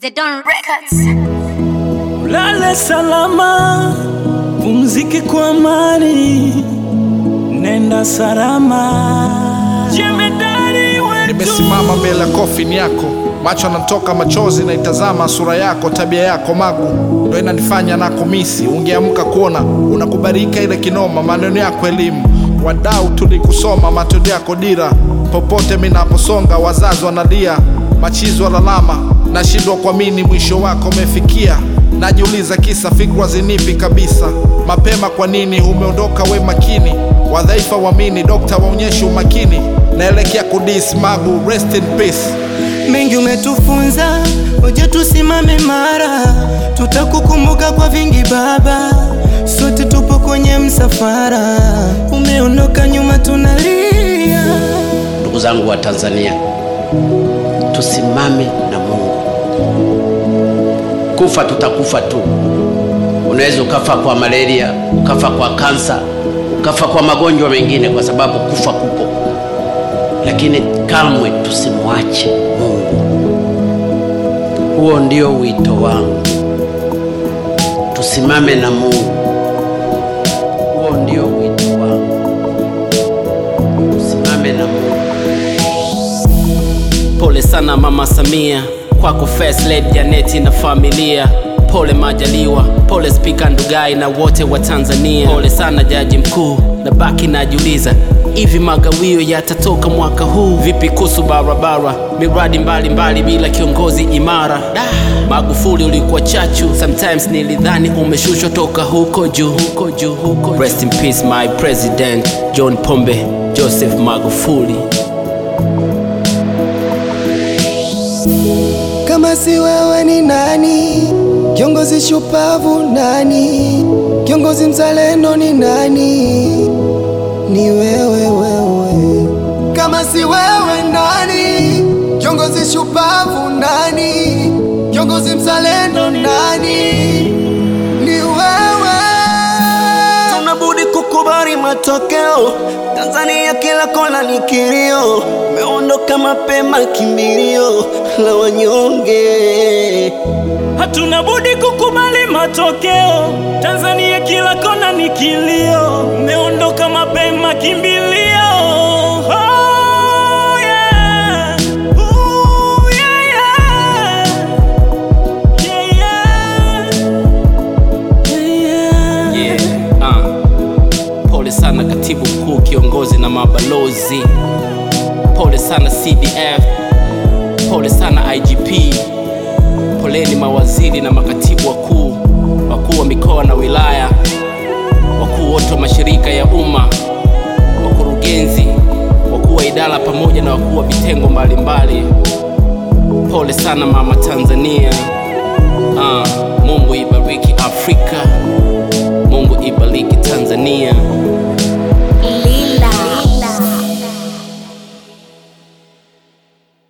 Zedon Records. Lale salama, pumzike kwa amani, nenda salama. Jemedari wetu Nimesimama mbele ya kofini yako, macho yanatoka machozi, naitazama sura yako, tabia yako magu ndo inanifanya na kumisi. Ungeamka kuona unakubarika ile kinoma, maneno yako elimu, wadau tulikusoma, matendo yako dira. Popote minaposonga, wazazi wanalia, machizi walalama, nashindwa kuamini mwisho wako umefikia. Najiuliza kisa fikra zinipi kabisa mapema, kwa nini umeondoka? We makini, wadhaifa wamini, dokta waonyeshe umakini, naelekea kudis magu, rest in peace. mengi umetufunza, hoja tusimame mara, tutakukumbuka kwa vingi baba, sote tupo kwenye msafara, umeondoka nyuma tunalia. Ndugu zangu wa Tanzania, tusimame na Mungu. Kufa tutakufa tu. Unaweza ukafa kwa malaria, ukafa kwa kansa, ukafa kwa magonjwa mengine, kwa sababu kufa kupo, lakini kamwe tusimwache Mungu. Huo ndio wito wangu, tusimame na Mungu. Huo ndio wito wangu, tusimame na Mungu. Pole sana Mama Samia, kwako First Lady Janeti na familia. Pole Majaliwa, pole Spika Ndugai na wote wa Tanzania. Pole sana Jaji Mkuu, na baki najiuliza hivi magawio yatatoka mwaka huu vipi? Kuhusu barabara, miradi mbalimbali bila kiongozi imara. Da, Magufuli ulikuwa chachu, sometimes nilidhani umeshushwa toka huko juu, huko juu, huko juu. Rest in peace my president John Pombe Joseph Magufuli. Kama si wewe ni nani? Kiongozi shupavu nani? Kiongozi mzalendo ni nani? Ni wewe wewe. Kama si wewe nani? Kiongozi shupavu nani? Kiongozi mzalendo nani? Ni wewe. Tunabudi kukubali matokeo. Tanzania kila kona ni kilio, umeondoka mapema, kimbilio la wanyonge. hatuna budi kukubali matokeo. Tanzania kila kona ni kilio, umeondoka mapema, kimbilio. Oh, yeah. Ooh, yeah, yeah. Yeah, yeah. Yeah, yeah. Yeah, uh. Pole sana katibu mkuu, kiongozi na mabalozi. Pole sana CDF, pole sana IGP. Poleni mawaziri na makatibu wakuu, wakuu wa mikoa na wilaya, wakuu wote wa mashirika ya umma, wakurugenzi, wakuu wa idara pamoja na wakuu wa vitengo mbalimbali. Pole sana mama Tanzania. Uh, Mungu ibariki Afrika.